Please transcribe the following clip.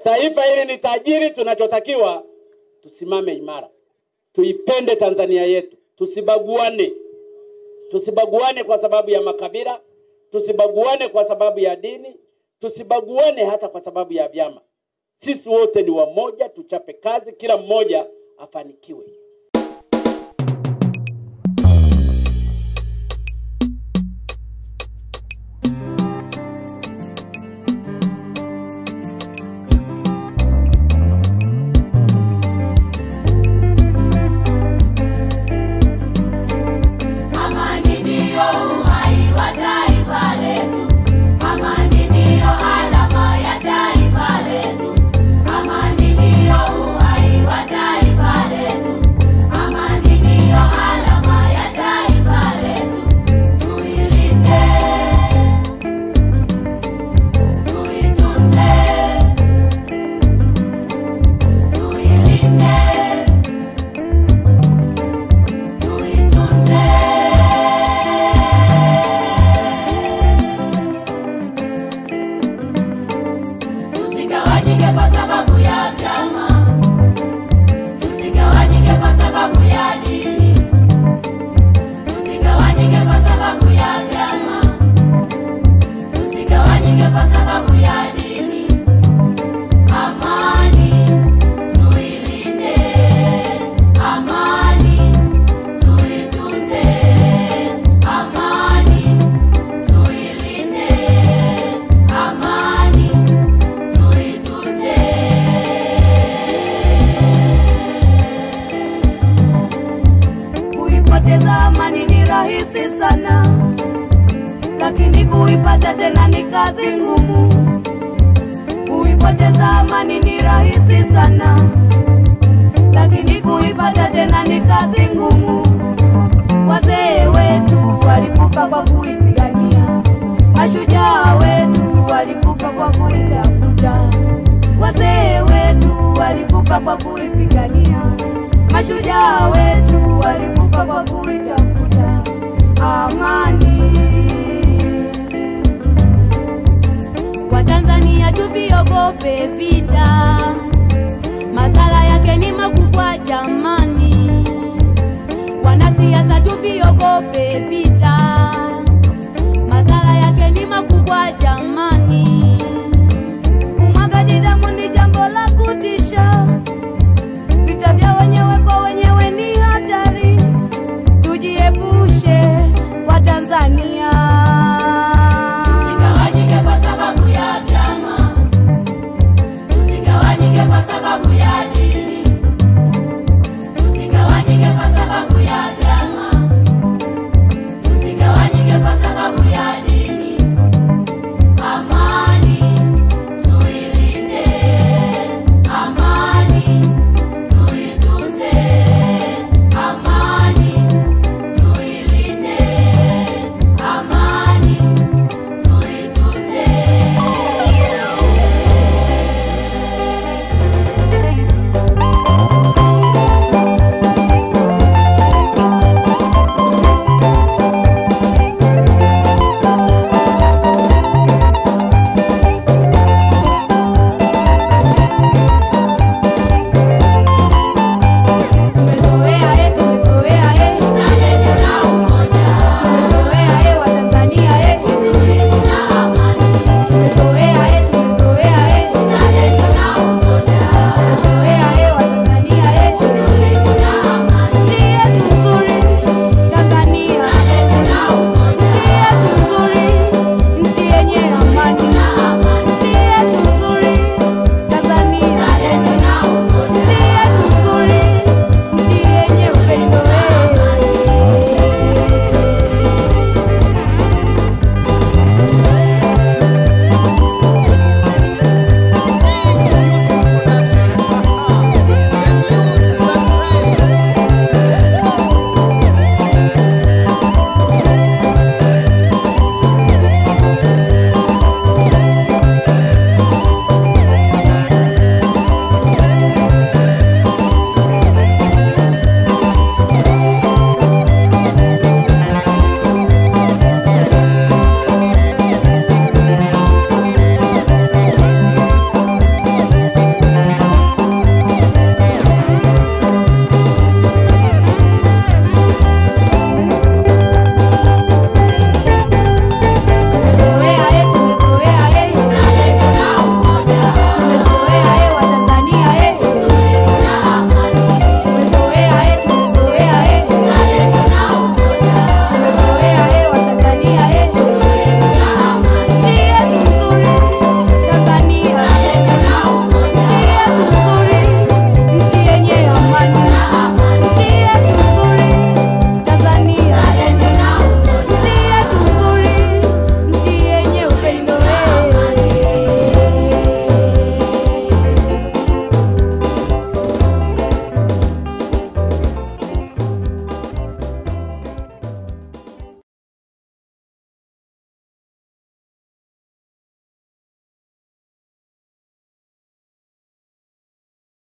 Taifa hili ni tajiri, tunachotakiwa tusimame imara, tuipende Tanzania yetu, tusibaguane, tusibaguane kwa sababu ya makabila, tusibaguane kwa sababu ya dini, tusibaguane hata kwa sababu ya vyama. Sisi wote ni wamoja, tuchape kazi, kila mmoja afanikiwe. Amani ndiyo uhai wa taifa letu. Amani ndiyo alama ya taifa letu. Amani ndiyo uhai wa taifa letu. Amani ndiyo alama ya taifa letu. Tuilinde, tuitunze, tuilinde, tuitunze. Tusigawanyike kwa sababu ya vyama, tusigawanyike kwa sababu ya dini, tusigawanyike kwa sababu ya vyama, tusigawanyike kwa sababu ya dini. Amani tuilinde, amani tuitunze, amani tuilinde, amani tuitunze. Kuipoteza amani ni rahisi sana, lakini kuipata tena ni kazi ngumu. Kuipoteza amani ni rahisi sana, lakini kuipata tena ni kazi ngumu. Wazee wetu walikufa kwa kuipigania, mashujaa wetu walikufa kwa kuitafuta. Wazee wetu walikufa kwa kuipigania, mashujaa wetu walikufa kwa kuitafuta amani. Watanzania tuviogope vita, madhara yake ni makubwa jamani. Wanasiasa tuviogope vita, madhara yake ni makubwa jamani. Umwagaji damu ni jambo la kutisha, vita vya wenyewe kwa wenyewe ni hatari. Tujiepushe kwa Tanzania. Tusigawanyike kwa sababu ya vyama, tusigawanyike kwa sababu ya